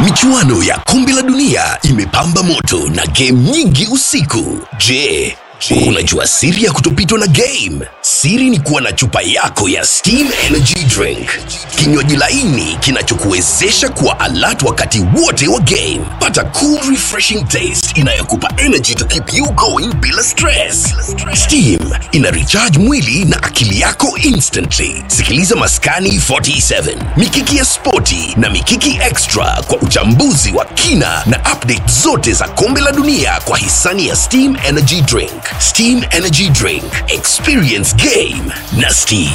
michuano ya kombe la dunia imepamba moto na game nyingi usiku je unajua siri ya kutopitwa na game siri ni kuwa na chupa yako ya steam energy drink kinywaji laini kinachokuwezesha kuwa alert wakati wote wa game pata cool refreshing taste inayokupa energy to keep you going bila stress steam ina recharge mwili na akili yako instantly sikiliza maskani 47 mikiki ya spoti na mikiki extra kwa uchambuzi wa kina na update zote za kombe la dunia kwa hisani ya steam energy drink steam energy drink experience game na steam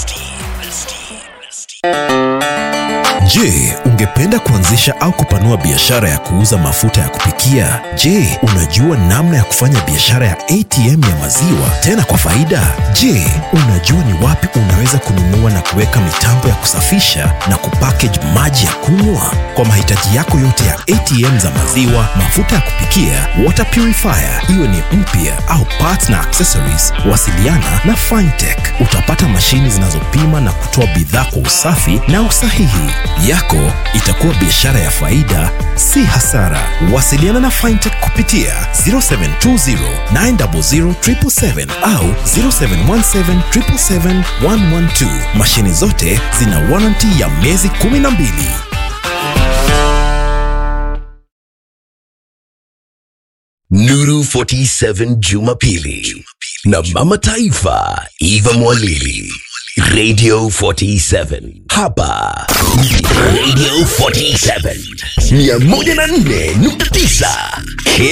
Je, ungependa kuanzisha au kupanua biashara ya kuuza mafuta ya kupikia? Je, unajua namna ya kufanya biashara ya ATM ya maziwa tena kwa faida? Je, unajua ni wapi unaweza kununua na kuweka mitambo ya kusafisha na kupackage maji ya kunywa? Kwa mahitaji yako yote ya ATM za maziwa, mafuta ya kupikia, water purifier, iwe ni mpya au parts na accessories, wasiliana na Fintech. Utapata mashini zinazopima na kutoa bidhaa kwa usafi na usahihi. Yako itakuwa biashara ya faida, si hasara. Wasiliana na Fintech kupitia 0720 900 777 au 0717 777 112. Mashini zote zina warranty ya miezi 12. Nuru 47 Jumapili na Mama Taifa Eva Mwalili Radio 47 hapa ni Radio 47 104.9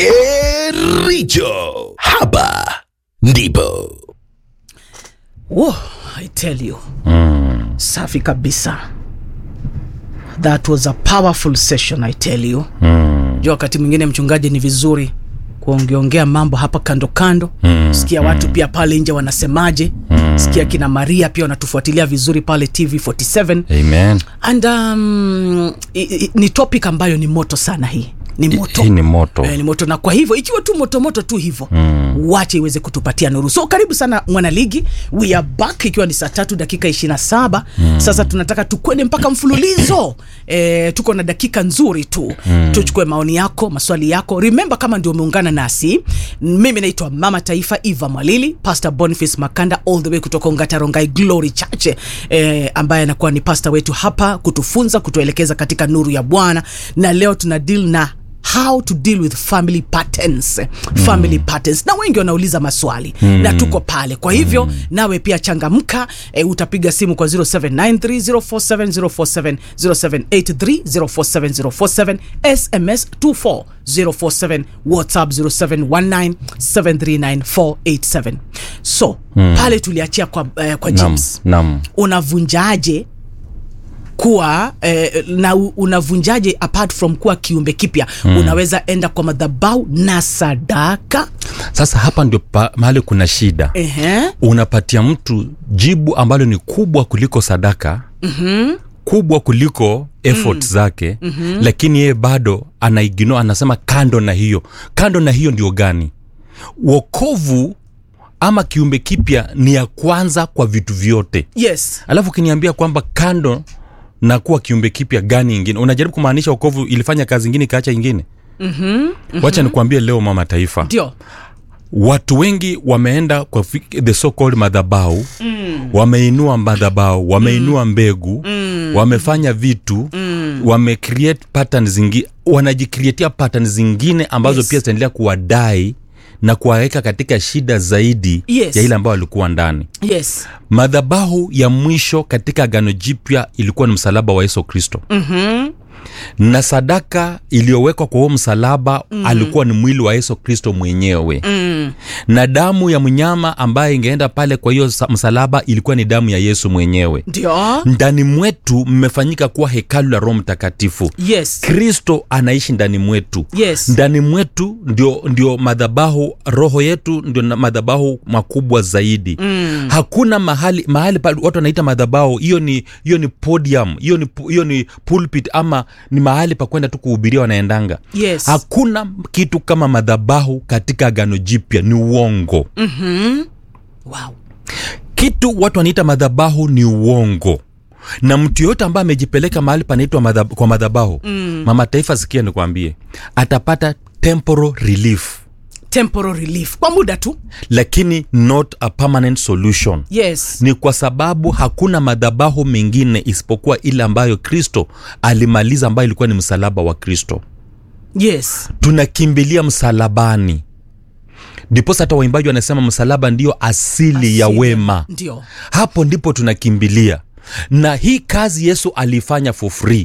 Kericho hapa ndipo Whoa, I tell you. Safi kabisa. That was a powerful session, I tell you. Jua wakati mwingine mchungaji ni vizuri kuongeongea mambo hapa kando kando. Sikia watu pia pale nje wanasemaje. Sikia kina Maria pia wanatufuatilia vizuri pale TV 47 Amen. and um, i, i, ni topic ambayo ni moto sana hii ni moto Hii ni moto. Eh, ni moto na kwa hivyo ikiwa tu moto moto tu hivyo mm. wache iweze kutupatia nuru so karibu sana mwanaligi we are back ikiwa ni saa tatu dakika ishirina saba mm. sasa tunataka tukwende mpaka mfululizo eh, tuko na dakika nzuri tu mm. tuchukue maoni yako maswali yako remember kama ndio umeungana nasi mimi naitwa mama taifa eva mwalili pastor boniface makanda all the way kutoka ungatarongai glory church eh, ambaye anakuwa ni pastor wetu hapa kutufunza kutuelekeza katika nuru ya bwana na leo tuna deal na how to deal with family patterns family patterns na wengi wanauliza maswali mm. na tuko pale kwa hivyo mm. nawe pia changamka e, utapiga simu kwa 0793047047 0783047047 sms 24047 whatsapp 0719739487 so mm. pale tuliachia kwa, eh, kwa Nam, james nam. unavunjaje kuwa eh, na u- unavunjaje apart from kuwa kiumbe kipya mm. unaweza enda kwa madhabau na sadaka Sasa hapa ndio pa- mahali kuna shida. Ehe. Unapatia mtu jibu ambalo ni kubwa kuliko sadaka mm-hmm. kubwa kuliko effort mm. zake mm-hmm. lakini yeye bado anaigino anasema kando na hiyo kando na hiyo ndio gani wokovu ama kiumbe kipya ni ya kwanza kwa vitu vyote yes alafu ukiniambia kwamba kando na kuwa kiumbe kipya gani ingine unajaribu kumaanisha wokovu ilifanya kazi ingine ikaacha ingine mm-hmm, mm-hmm. wacha nikuambie leo mama taifa ndio watu wengi wameenda kwa fi- the so called madhabau mm. wameinua madhabau wameinua mm. mbegu mm. wamefanya vitu mm. wamecreate pattern zingi wanajikreatia pattern zingine ambazo Yes. yes. pia zitaendelea kuwadai na kuwaweka katika shida zaidi Yes. ya ile ambayo walikuwa ndani yes madhabahu ya mwisho katika agano jipya ilikuwa ni msalaba wa yesu kristo mm-hmm. na sadaka iliyowekwa kwa huo msalaba mm. alikuwa ni mwili wa yesu kristo mwenyewe mm. na damu ya mnyama ambaye ingeenda pale kwa hiyo sa- msalaba ilikuwa ni damu ya yesu mwenyewe ndio ndani mwetu mmefanyika kuwa hekalu la roho mtakatifu yes kristo anaishi ndani mwetu Yes. ndani mwetu ndio, ndio madhabahu roho yetu ndio na madhabahu makubwa zaidi mm. hakuna mahali mahali pale watu wanaita madhabahu hiyo ni hiyo ni podium hiyo ni pu- hiyo ni pulpit ama ni mahali pa kwenda tu kuhubiria wanaendanga Yes. hakuna kitu kama madhabahu katika agano jipya ni uongo wow kitu watu wanaita madhabahu ni uongo na mtu yoyote ambaye amejipeleka mahali panaitwa madhab, kwa madhabahu mm. mama taifa sikia nikwambie atapata temporal relief temporal relief kwa muda tu lakini not a permanent solution yes ni kwa sababu hakuna madhabahu mengine isipokuwa ile ambayo kristo alimaliza ambayo ilikuwa ni msalaba wa kristo yes tunakimbilia msalabani ndiposa hata waimbaji wanasema msalaba ndiyo asili, ya Asili. wema ndio hapo ndipo tunakimbilia na hii kazi yesu aliifanya for free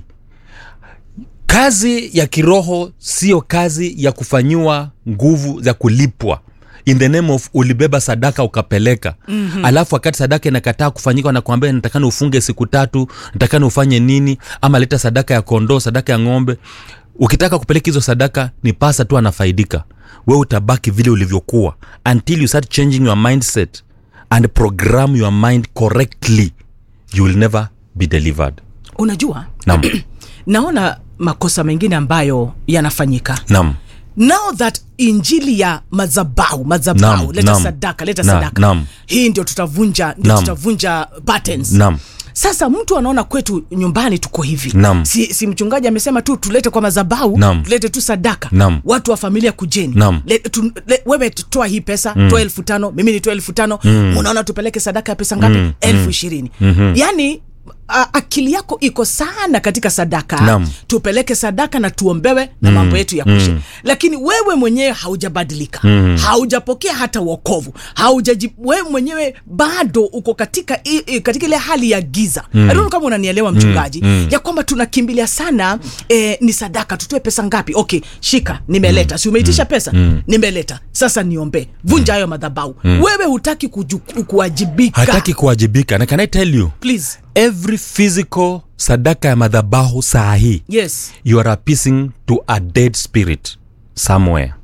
kazi ya kiroho siyo kazi ya kufanyiwa nguvu za kulipwa in the name of ulibeba sadaka ukapeleka mm-hmm. alafu wakati sadaka inakataa kufanyika wanakuambia natakana ufunge siku tatu natakana ufanye nini ama leta sadaka ya kondoo sadaka ya ng'ombe ukitaka kupeleka hizo sadaka ni pasa tu anafaidika we utabaki vile ulivyokuwa until you start changing your mindset and program your mind correctly you will never be delivered unajua nam naona makosa mengine ambayo yanafanyika nam now that injili ya madhabau madhabau Naam, leta naam. sadaka leta Na- sadaka naam. hii ndio tutavunja ndio Naam. tutavunja patterns nam sasa mtu anaona kwetu nyumbani tuko hivi Naam. si, si mchungaji amesema tu tulete kwa madhabau Naam. tulete tu sadaka Naam. watu wa familia kujeni Naam. le, tu, le, wewe toa hii pesa mm. toa elfu tano mimi nitoa elfu tano mm. unaona tupeleke sadaka ya pesa ngapi mm. elfu ishirini mm-hmm. yaani a, akili yako iko sana katika sadaka Naam. tupeleke sadaka na tuombewe na mm. mambo yetu ya kushe mm. lakini wewe mwenyewe haujabadilika mm. haujapokea hata wokovu haujaji wewe mwenyewe bado uko katika i, i, katika ile hali ya giza mm. I don't know kama unanielewa mchungaji mm. ya kwamba tunakimbilia sana eh, ni sadaka tutoe pesa ngapi okay shika nimeleta mm. si umeitisha pesa mm. nimeleta sasa niombe vunja hayo madhabau mm. wewe hutaki kuju- kuwajibika hataki kuwajibika na can i tell you please every physical sadaka ya madhabahu saa hii yes you are appeasing to a dead spirit somewhere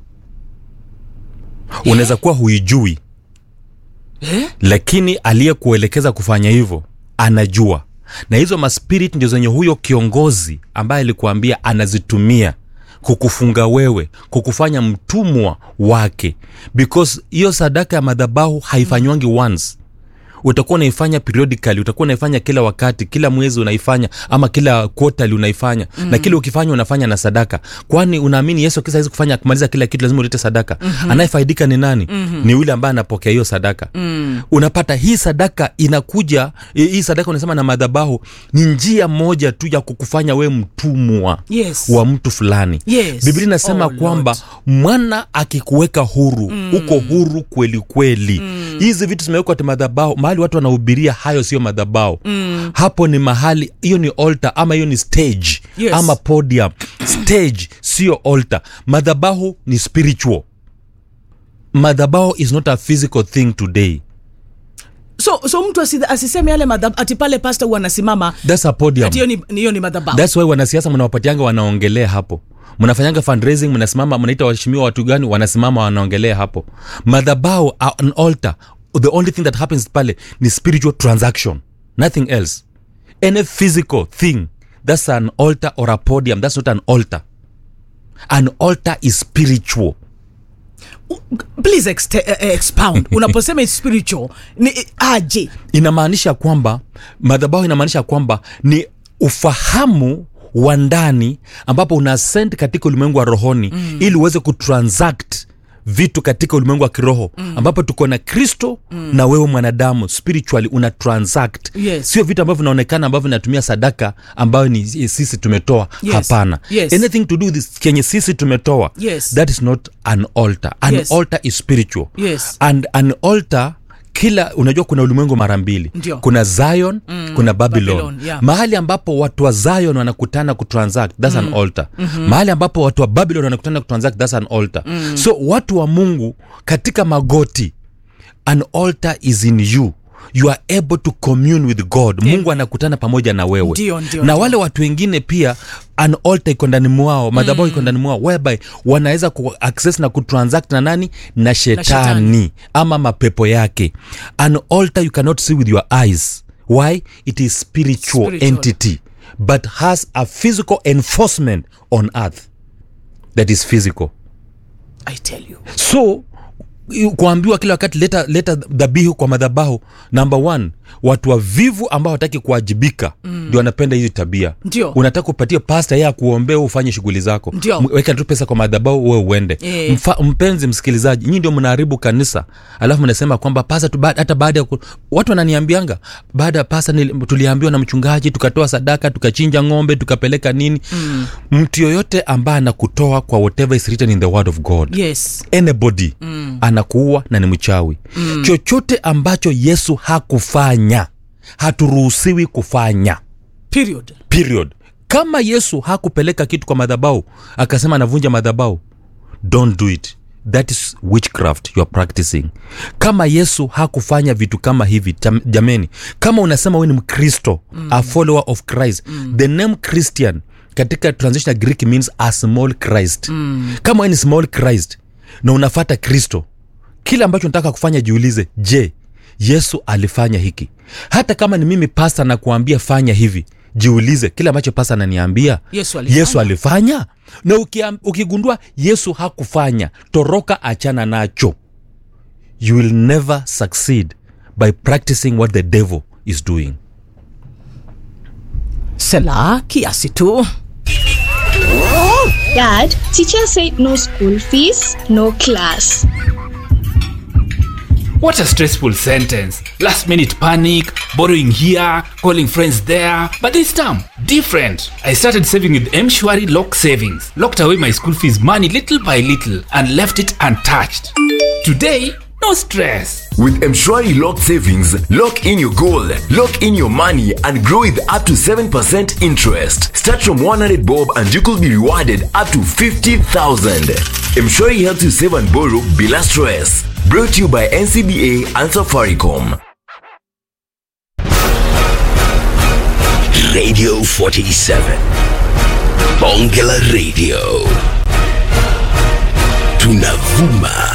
unaweza kuwa huijui eh? lakini aliyekuelekeza kufanya hivyo anajua na hizo maspirit ndio zenye huyo kiongozi ambaye alikuambia anazitumia kukufunga wewe kukufanya mtumwa wake because hiyo sadaka ya madhabahu haifanywangi once utakuwa unaifanya periodically utakuwa unaifanya kila wakati kila mwezi unaifanya ama kila quarterly unaifanya mm. na kila ukifanya unafanya na sadaka kwani unaamini yesu akisa hizi kufanya kumaliza kila kitu lazima ulete sadaka mm-hmm. anayefaidika ni nani mm-hmm. ni yule ambaye anapokea hiyo sadaka mm. unapata hii sadaka inakuja hii sadaka unasema na madhabahu ni njia moja tu ya kukufanya we mtumwa Yes. wa mtu fulani Yes. biblia inasema Oh, kwamba Lord. mwana akikuweka huru mm. uko huru kweli kweli mm. hizi vitu zimewekwa ti madhabao mahali watu wanahubiria hayo sio madhabao mm. hapo ni mahali hiyo ni altar ama hiyo ni stage Yes. ama podium stage sio altar madhabahu ni spiritual madhabahu is not a physical thing today so so mtu asi- asiseme yale madhab ati pale pasta huwa anasimama that's a podium ati hiyo ni, ni- hiyo ni madhabahu thats why wanasiasa mnawapatianga wanaongelea hapo mnafanyanga fundraising mnasimama mnaita waheshimiwa watu gani wanasimama wanaongelea hapo madhabao an altar the only thing that happens pale ni spiritual transaction nothing else any physical thing that's an altar or a podium that's not an altar an altar is spiritual please exte- eh, eh, expound unaposema is spiritual ni aje inamaanisha kwamba madhabahu inamaanisha kwamba ni ufahamu wa ndani ambapo una ascend katika ulimwengu wa rohoni mm. ili uweze kutransact vitu katika ulimwengu wa kiroho mm. ambapo tuko na kristo mm. na wewe mwanadamu spiritually una transact Yes. sio vitu ambavyo vinaonekana ambavyo vinatumia sadaka ambayo ni sisi tumetoa Yes. hapana Yes. anything to do with this kenye sisi tumetoa Yes. that is not an altar an Yes. altar is spiritual Yes. and an altar kila unajua kuna ulimwengu mara mbili Ndio. kuna zion mm, kuna babylon, Babylon, yeah. mahali ambapo watu wa zion wanakutana kutransact thats mm. an altar mm-hmm. mahali ambapo watu wa babylon wanakutana kutransact thats an altar mm. so watu wa mungu katika magoti an altar is in you you are able to commune with god mungu anakutana pamoja na wewe Ndio, ndio, na ndio. wale watu wengine pia an altar iko ndani mwao madhabahu iko ndani mwao whereby wanaweza ku access na kutransact na nani na shetani, shetani. ama mapepo yake an altar you cannot see with your eyes why it is spiritual, Spiritual. entity but has a physical enforcement on earth that is physical i tell you so kuambiwa kila wakati leta leta dhabihu kwa madhabahu number one watu wavivu ambao wataki kuwajibika ndio wanapenda hizi tabia Ndio. unataka kupatia pasta yeye akuombea wewe ufanye shughuli zako Ndio. M- weka tu pesa kwa madhabahu wewe uende Eh. Mfa, mpenzi msikilizaji nyinyi ndio mnaharibu kanisa alafu mnasema kwamba pasa tu, ba- hata baada ya ku- watu wananiambianga baada ya pasa nili- tuliambiwa na mchungaji tukatoa sadaka tukachinja ng'ombe tukapeleka nini mm. mtu yoyote ambaye anakutoa kwa whatever is written in the word of god yes anybody mm. anakuua na ni mchawi mm. chochote ambacho yesu hakufanya haturuhusiwi kufanya period period kama yesu hakupeleka kitu kwa madhabau akasema anavunja madhabau don't do it that is witchcraft you are practicing kama yesu hakufanya vitu kama hivi jam- jameni kama unasema we ni mkristo mm. a follower of christ mm. the name christian katika translation ya greek means a small christ mm. kama we ni small christ na unafata kristo kile ambacho nataka kufanya jiulize je yesu alifanya hiki hata kama ni mimi pasta nakuambia fanya hivi jiulize kile ambacho pasta ananiambia Yesu alifanya. yesu alifanya na ukiam, ukigundua yesu hakufanya toroka achana nacho you will never succeed by practicing what the devil is doing sela kiasi tu Dad, teacher said no school fees, no class. What a stressful sentence. Last minute panic, borrowing here, calling friends there. But this time, different. I started saving with Mshwari Lock Savings. Locked away my school fees money little by little and left it untouched. Today, no stress. With Mshwari Lock Savings, lock in your goal, lock in your money, and grow with up to 7% interest. Start from 100 bob and you could be rewarded up to 50,000. Mshwari helps you save and borrow bila stress. Brought to you by NCBA and Safaricom. Radio 47. Bonge la Radio. Tunavuma